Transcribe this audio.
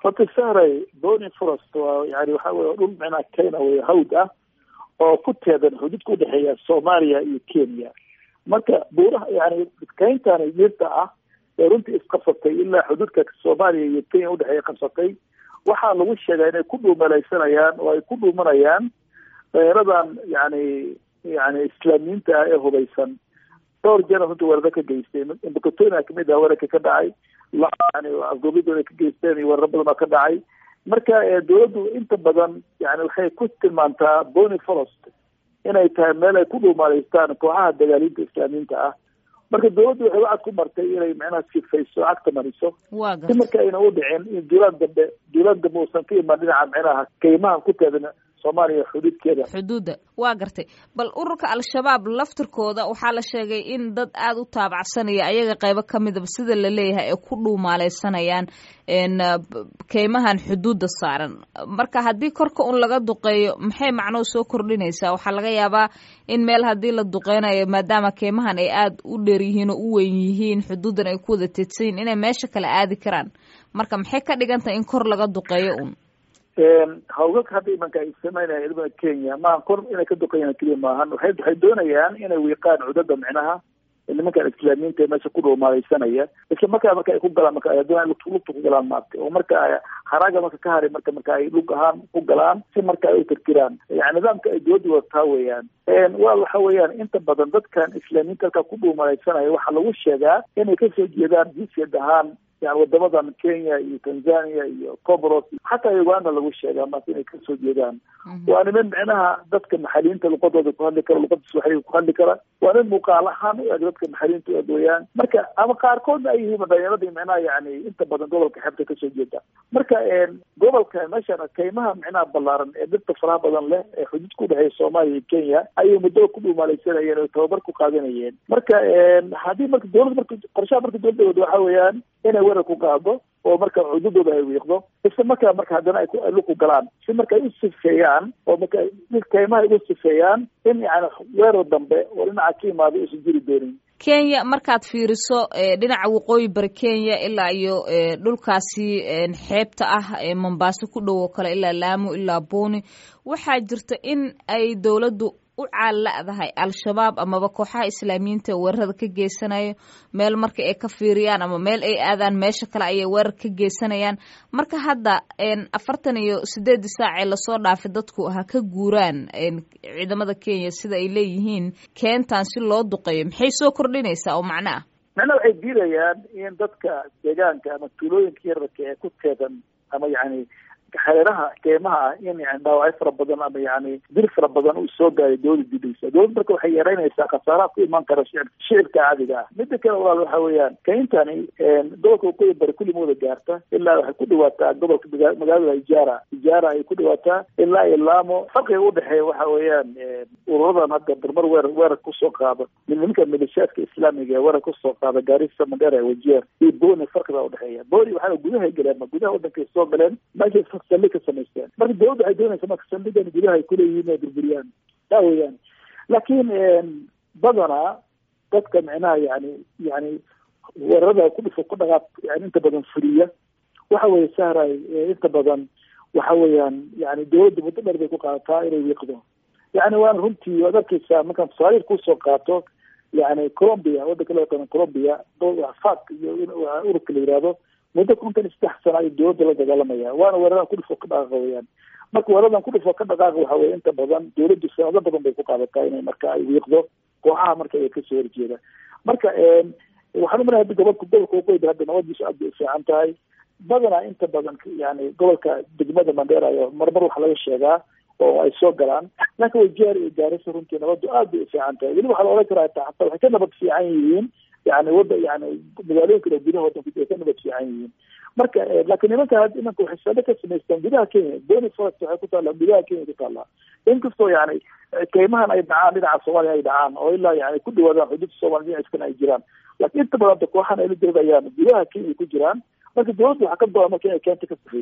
horta sahray bony forest waa yani waxa wey dhul micnaa kenya wey hawd ah oo ku teedan xuduudka udhexeeya soomaaliya iyo kenya marka buuraha yani keyntani dhirta ah ee runtii isqabsatay ilaa xuduudka soomaaliya iyo kenya udhexeeya qabsatay waxaa lagu sheegaa inay ku dhuumalaysanayaan oo ay ku dhuumanayaan dheeradan yani yani islaamiyiinta ah ee hubaysan dhowr jeer runtii weeraro ka geystay mbakatonia kamid ah weerarka ka dhacay yani afgoobidooda ka geysteen iyo weeraro badan oo ka dhacay marka dawladdu inta badan yani waxay ku tilmaantaa bony forest inay tahay meel ay ku dhuumaaleystaan kooxaha dagaaliinta islaamiyiinta ah marka dawladdu waxay wacad ku martay inay macnaha sifayso cagta mariso si marka ayna u dhicin in duulaan dambe duulaan dambe uusan ka imaan dhinaca micnaha kaymaha ku teedan soomaaliya xuduudkeeda xuduudda waa gartay bal ururka al-shabaab laftirkooda waxaa la sheegay in dad aada u taabacsanaya ayaga qaybo ka midaba sida la leeyahay ay ku dhuumaaleysanayaan keymahan xuduudda saaran marka haddii korka un laga duqeeyo maxay macnoo soo kordhinaysaa waxaa laga yaabaa in meel haddii la duqeynayo maadaama keymahan ay aada u dheer yihiin oo u weyn yihiin xuduuddan ay ku wada teedsan yihin inay meesha kale aadi karaan marka maxay ka dhigantahay in kor laga duqeeyo un hawgag hadda imanka ay sameynaya ciidamada kenya maaha kor inay ka duqeeyaan keliya maahan waxay waxay doonayaan inay wiiqaan cudada micnaha nimankan islaamiyiinta ee meesha ku dhuumaaleysanaya isla markaa marka ay ku galaan marka ay doonaan lugta ku galaan maarta oo marka haraaga marka ka haray marka marka ay lug ahaan ku galaan si marka ay u tirkiraan yani nidaamka ay dowladda wadataa weeyaan waa waxa weeyaan inta badan dadkan islaamiyiinta halkaa ku dhuumaaleysanaya waxaa lagu sheegaa inay kasoo jeedaan jinsiyad ahaan yani wadamadan kenya iyo tanzania iyo comoros xataa uganda lagu sheegaa maanta inay kasoo jeedaan waa niman micnaha dadka maxaliyiinta luqadooda ku hadli kara luqada swaxiliga ku hadli kara waa nin muuqaal ahaan u eg dadka maxaliyiinta u eg weeyaan marka ama qaarkoodna ay yihiin dhalinyaradii micnaha yani inta badan gobolka xeebta kasoo jeeda marka gobolka meeshan kaymaha micnaha ballaaran ee dhirta faraha badan leh ee xuduud ku dhexeeya soomaaliya iyo kenya ayay muddo ku dhuumaaleysanayeen oo tababar ku qaadanayeen marka haddii marka dowlad marka qorshaha marka dowladda wada waxa weeyaan inay weerar ku qaado oo marka xuduudooda ay wiiqdo isla markaa marka haddana ay luku galaan si marka ay u sifeeyaan oo marka kaymaha ay u sifeeyaan in yani weerar dambe oo dhinaca ka imaado uusan jiri doonin kenya markaad fiiriso dhinaca waqooyi bari kenya ilaa iyo dhulkaasi xeebta ah ee mombaaso ku dhow oo kale ilaa laamo ilaa boni waxaa jirta in ay dowladdu u caalla'dahay al-shabaab amaba kooxaha islaamiyiinta weerarada ka geysanayo meel marka ay ka fiiriyaan ama meel ay aadaan meesha kale ayay weerar ka geysanayaan marka hadda afartan iyo sideedii saac ee lasoo dhaafay dadku ha ka guuraan ciidamada kenya sida ay leeyihiin keentan si loo duqeeyo maxay soo kordhinaysaa oo macno ah macnaha waxay diidayaan in dadka deegaanka ama tuulooyinka yararka ee ku teedan ama yani xeeraha keemaha ah in yani dhaawacyo fara badan ama yani dil fara badan uu soo gaaray dowlada didaysa dowlad marka waxay yareynaysaa khasaaraha ku imaan kara shicib shicibka caadiga ah mida kale walaal waxa weeyaan kayntani gobolka waqooyi bari kulli mooda gaarta ilaa waxay ku dhawaataa gobolka magaalada ijaara ijaara ay ku dhawaataa ilaa iyo laamo farqiga udhexeeya waxa weeyaan ururadan hadda barmar weerar weerar kusoo qaada nimanka milishaadka islaamiga ee weerar kusoo qaada gaarisa mandheera wajeer iyo boni farqiga udhexeeya boni waxaa gudahay galeen ma gudaha wadankay soo galeen meesha saldhig ka samaysteen marka dowladda waxay doonaysa marka saldhigan gudaha ay kuleeyihiin inay burburiyaan taa weeyaan laakiin badanaa dadka micnaha yani yani weerarada ku dhifo ku dhaqaaq yani inta badan fuliya waxa weeye sahray inta badan waxa weeyaan yani dowladda muddo dheer bay ku qaadataa inay wiiqdo yani waana runtii waad arkeysaa markaan tusaaliil kusoo qaato yani colombia wadanka loo yaqaano colombia fak iyo ururka la yihahdo muddo kontan iyo saddex sana ay dowladda la dagaalamaya waana weeraran kudhifo ka dhaqaaqa weyaan marka weeradan kudhifo ka dhaqaaqa waxa weye inta badan dowladdu sanado badan bay ku qaadataa inay marka ay wiiqdo kooxaha marka ay kasoo horjeeda marka waxaan umalahay hadda gobolka gobolka waqooyi hadda nabadiisu aad bay u fiican tahay badanaa inta badan yani gobolka degmada mandheera ayo marmar waxa laga sheegaa oo ay soo galaan laakiin wajeer iyo gaarisa runtii nabaddu aad bay u fiican tahay weliba waxaa la odhan karaa taa hataa waxay ka nabad fiican yihiin yani wada yani magaalooyinka oo gudaha wadanku ay ka nabad fiican yihiin marka laakiin nimanka imanka waxay saldhig ka samaystaan gudaha kenya bony forest waxay ku taallaa gudaha kenya ku taallaa inkastoo yani keymahan ay dhacaan dhinaca soomaaliya ay dhacaan oo ilaa yani ku dhawaadaan xuduudda soomaliya dhinaciskana ay jiraan laakiin inta badan kooxan ay la diridayaan gudaha kenya ku jiraan marka dowladda waxaa ka go-an marka inay keenta ka safeey